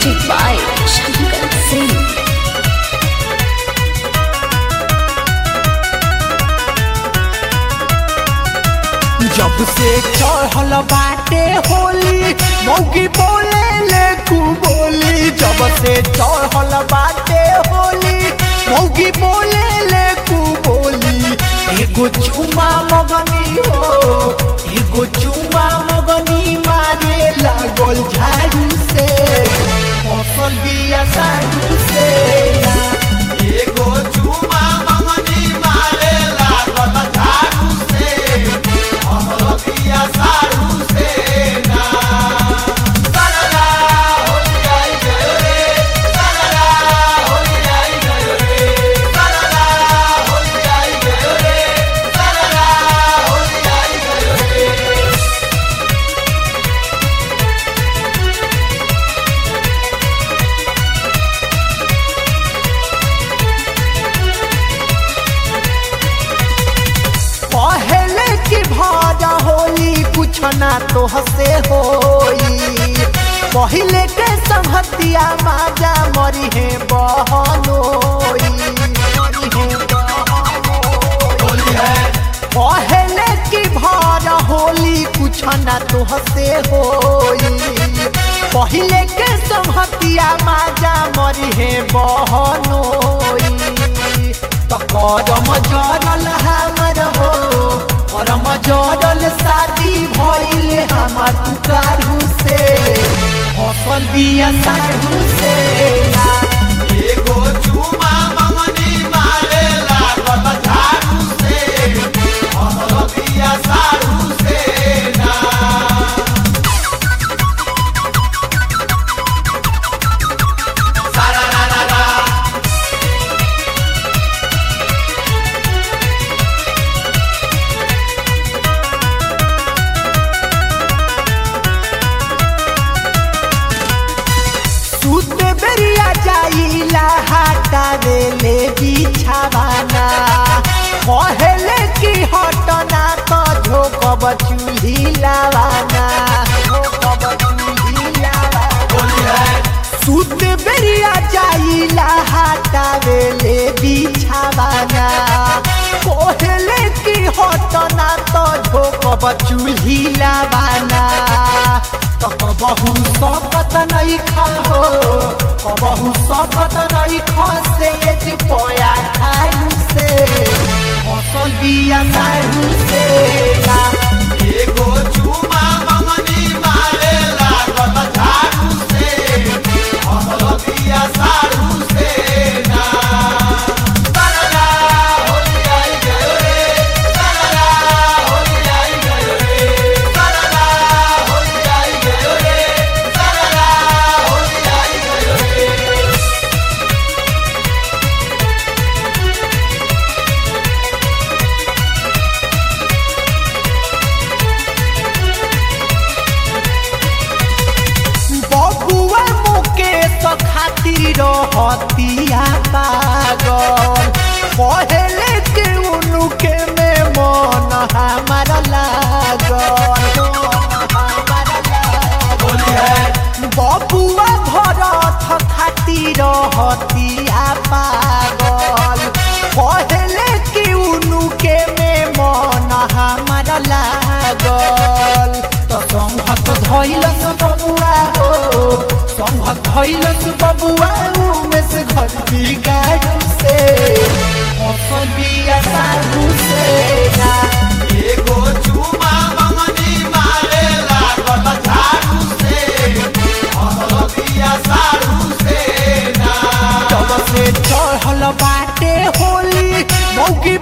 Music by Shankar Singh. जब से चढ़ल बाटे होली मौगी बोले ले कू बोली जब से चढ़ल बाटे होली मौगी बोले ले कू बोली एगो चुमा मगनी हो एगो चुमा मगनी मारे लागल झाड़ू से फसल बिया साड़ू से एगो चुमा मगनी मारे लागल झाड़ू से अहलबिया साड़ू से ना सरला होली आई गयो रे सरला होली आई गयो रे सरला होली आई गयो रे सरला होली आई गयो रे पहले की भाजा होली कुछ ना तो हसे होई पहले के संहतिया माजा मरी है बहनोई मरी है पहले की भाजा होली कुछ ना तो हसे होई पहले के संहतिया माजा मरी है बहनोई त करम जरल हमर हो करम जरल शादी भइले हमर तुकारू से फसल बिया साढ़ू से एगो चुमा मंगनी मारे लागल झाड़ू से फसल बिया साढ़ू से ना सारा रा रा रा सुते बेरिया जाइला हाटा देले बिछावाना कहले कि हटना तो झोकब चूल्ही लावाना झोकब चूल्ही लावाना सुते बेरिया जाइला हाटा देले बिछावाना कहले कि हटना तो झोकब चूल्ही लावाना तो कबहू सकत नहीं खाओ कबहू सकत नहीं खा से ये पोया खाऊ से फसल बिया सारू से ना एगो चुमा मंगनी मारे लागल झाड़ू से फसल बिया सारू से ना सरला होली आई गयो रे सरला होली आई गयो रे सरला होली आई गयो रे सरला होली आई गयो रे बबुआ मुकेश खातिर हतिया पागल पहले के उनुके में मन हमार लागल बबुआ भरत खातिर हतिया पागल पहले के उनुके में मन हमार लागल तो संघत धैलस बबुआ हो संघत धैलस बबुआ में से घर बिगाड़ू से फसल बिया साधु से ना एगो चुमा मंगनी मारे लागल झाड़ू से फसल बिया साधु से ना जब से चढ़ल बाटे होली मौगी